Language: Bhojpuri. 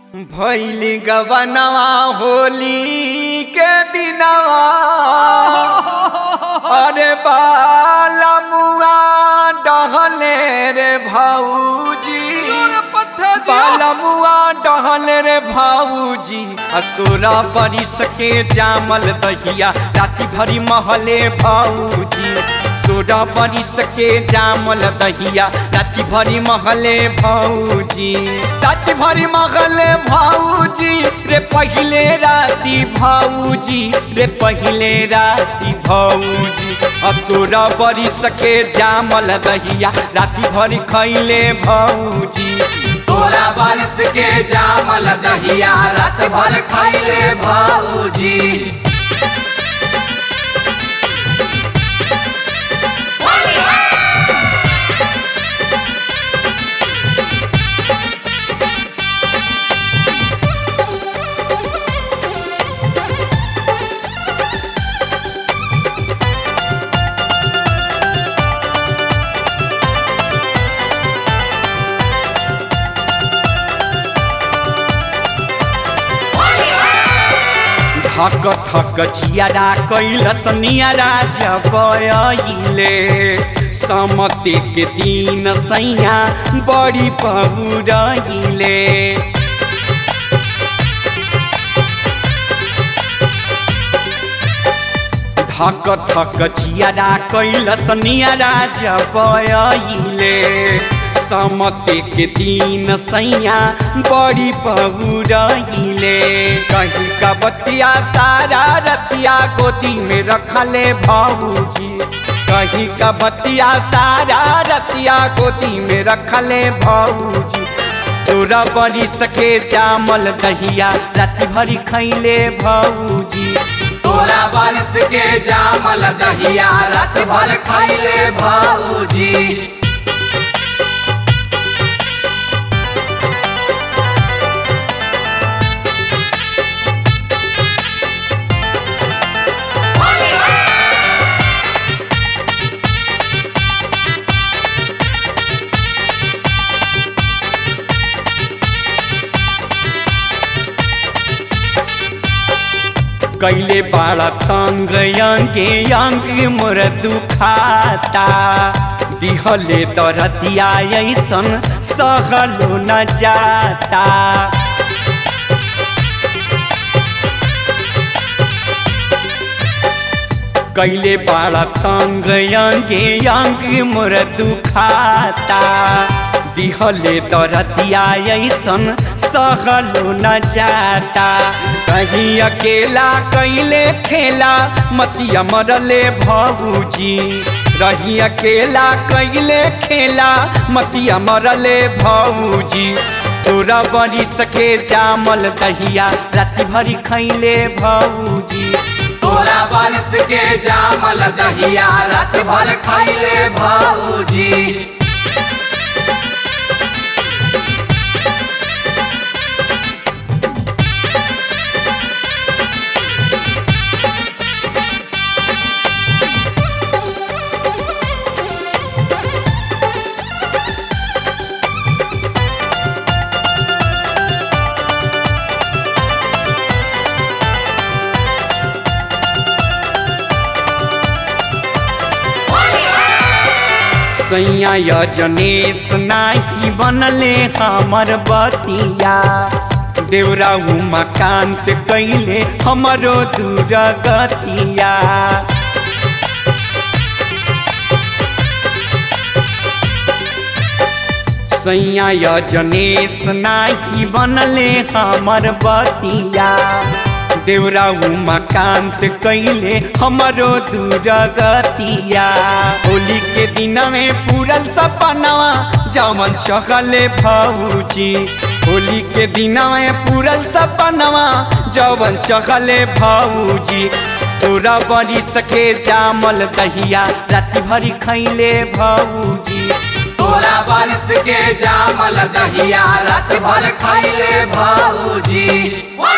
भैली गवनवा होली के दिनवा अरे बाला मुआ डहले रे भाऊजी बाला मुआ डहले रे भाऊजी असुरा बरिस के जामल दहिया राति भरी महले भाऊजी सोडा बरिस के जामल दहिया राति भरी महले भाऊजी राति भरी महले भाऊजी रे पहिले राति भाऊजी रे पहिले राति भाऊजी असुरा बरिस के जामल दहिया राति भरी खैले भाऊजी तोरा बारिश के जामल दहिया रात भर खाइले भाऊजी धक थक चियारा कैलस नियारा जबले समते के दिन सैया बड़ी पहुरहिले धक थक चियारा कैलस नियारा जबले समते के दिन सैया बड़ी बहुरहिले कहीं का बतिया सारा रतिया गोदी में रखले भाऊजी कहीं का बतिया सारा रतिया गोदी में रखले भाऊजी सोरा बड़ी सके जामल दहिया राति भरी खैले भाऊजी तोरा बारिश के जामल दहिया रात भर खाइले भाऊजी कैले बाड़ा तंग अंगे अंग मोर दुखाता दिहले दरदिया ऐसन सहलो न जाता कैले बाड़ा तंग अंगे अंग मोर दुखाता दिहले दरदिया ऐसन सहलो न जाता कहीं अकेला कैले खेला मतिया मरले भाऊजी रही अकेला कैले खेला मतिया मरले भाऊजी सोरा बड़ी सके जामल दहिया राति भरी खैले भाऊजी तोरा बारिश के जामल दहिया रात भर खाइले भाऊजी सैया यजनेश नाही बनले हमर बतिया देवरा उमाकांत कैले हमरो दूर गतिया सैया यजनेश नाही बनले हमर बतिया देवरा उमाकांत कैले हमरो दूर गतिया होली के दिन में पूरल सपनवा जमन चहले भाऊजी होली के दिन में पूरल सपनवा जवन चहले भाऊजी सोरा बड़ी सके जामल दहिया राति भरी खैले भाऊजी तोरा बारिश के जामल दहिया रात भर खाइले भाऊजी